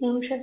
ውሸት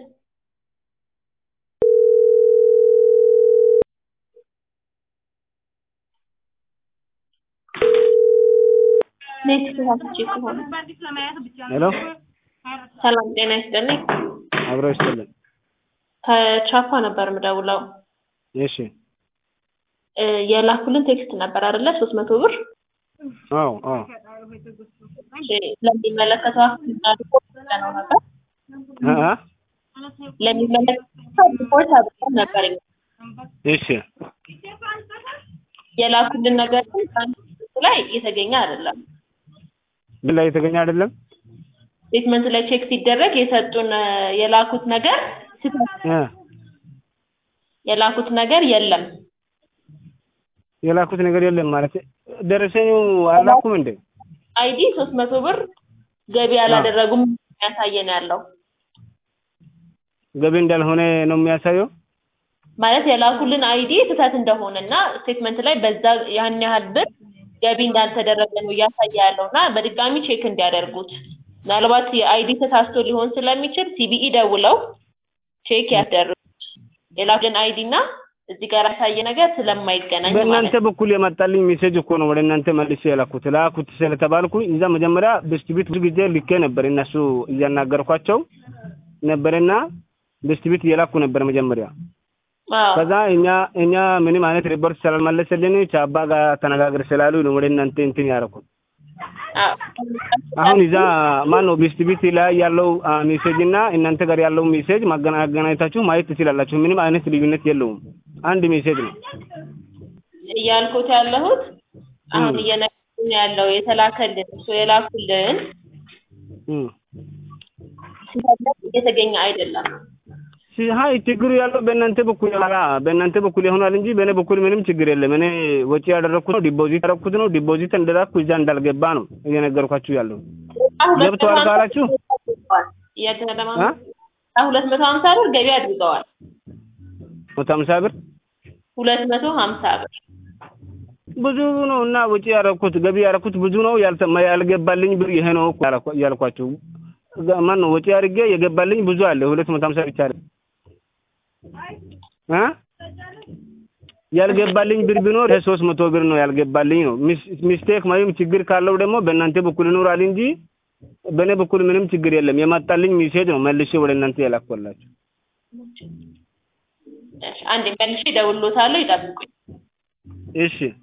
ኔት ተሳስቼ ከሆነ ሄሎ ሰላም ጤና ይስጥልኝ። አብሮ ይስጥልን። ከቻፓ ነበር ምደውለው እሺ እ የላኩልን ቴክስት ነበር አይደለ? ሶስት መቶ ብር አዎ አዎ እሺ፣ ለሚመለከተው አካል ሪፖርት ነው ነበር እ እ ለሚመለከተው ሪፖርት አድርገን ነበር። እሺ የላኩልን ነገር ግን ትራንስክሪፕት ላይ የተገኘ አይደለም። ምን ላይ የተገኘ አይደለም? ስቴትመንት ላይ ቼክ ሲደረግ የሰጡን እ የላኩት ነገር ስህተት እ የላኩት ነገር የለም። የላኩት ነገር የለም ማለት ደረሰኙ አላኩም እንዴ? አይዲ ሶስት መቶ ብር ገቢ አላደረጉም የሚያሳየን ያለው ገቢ እንዳልሆነ ነው የሚያሳየው። ማለት የላኩልን አይዲ ስህተት እንደሆነ እና ስቴትመንት ላይ በዛ ያን ያህል ብር ገቢ እንዳልተደረገ ነው እያሳየ ያለው እና በድጋሚ ቼክ እንዲያደርጉት ምናልባት የአይዲ ተሳስቶ ሊሆን ስለሚችል ሲቢኢ ደውለው ቼክ ያስደርጉት። የላኩልን አይዲ እና እዚህ ጋር ያሳየ ነገር ስለማይገናኝ ማለት በእናንተ ነው። በኩል የመጣልኝ ሜሴጅ እኮ ነው ወደ እናንተ መልሼ የላኩት። ላኩት ስለተባልኩ እዛ መጀመሪያ ብስክቢት ብዙ ጊዜ ልኬ ነበር እነሱ እያናገርኳቸው ነበርና ብስክቢት እየላኩ ነበር መጀመሪያ። አዎ ከዛ እኛ እኛ ምንም አይነት ሪፖርት ስላልመለሰልን ቻባ ጋር ተነጋግር ስላሉ ነው ወደ እናንተ እንትን ያደረኩት። አዎ አሁን እዛ ማን ነው ቢስቲቢቲ ላይ ያለው አ, ሜሴጅ እና እናንተ ጋር ያለው ሜሴጅ ማገናኘታችሁ ማየት ትችላላችሁ። ምንም አይነት ልዩነት የለውም። አንድ ሜሴጅ ነው። እያልኩት ያለሁት አሁን እየነገሩኝ ያለው የተላከልን እሱ የላኩልን እም። ስህተት እየተገኘ አይደለም። ሲ- ሀይ ችግሩ ያለው በእናንተ በኩል ኋላ በእናንተ በኩል ይሆናል እንጂ በእኔ በኩል ምንም ችግር የለም። እኔ ወጪ ያደረኩት ነው፣ ዲፖዚት ያደረኩት ነው። ዲፖዚት እንደላኩ እዛ እንዳልገባ ነው እየነገርኳችሁ ያለው። ገብቶሃል ካላችሁ? እያደረማ አ? ሁለት መቶ ሀምሳ ብር ገቢ አድርገዋል። መቶ ሀምሳ ብር ሁለት መቶ ሀምሳ ብር ብዙ ነው እና ወጪ ያደረኩት ገቢ ያደረኩት ብዙ ነው። ያልተ- ያልገባልኝ ብር ይሄ ነው እኮ ያልኳ- ያልኳችሁ ጋ- ማን ነው ወጪ አድርጌ የገባልኝ ብዙ አለ። ሁለት መቶ ሀምሳ ብቻ አይደል እ ያልገባልኝ ብር ቢኖር ሶስት መቶ ብር ነው ያልገባልኝ ነው። ሚስ- ሚስቴክ ወይም ችግር ካለው ደግሞ በእናንተ በኩል ይኖራል እንጂ በእኔ በኩል ምንም ችግር የለም። የመጣልኝ ሚሴጅ ነው መልሼ ወደ እናንተ ያላኳላችሁ። እሺ፣ አንዴ መልሼ እደውልልዎታለሁ፣ ይጠብቁኝ። እሺ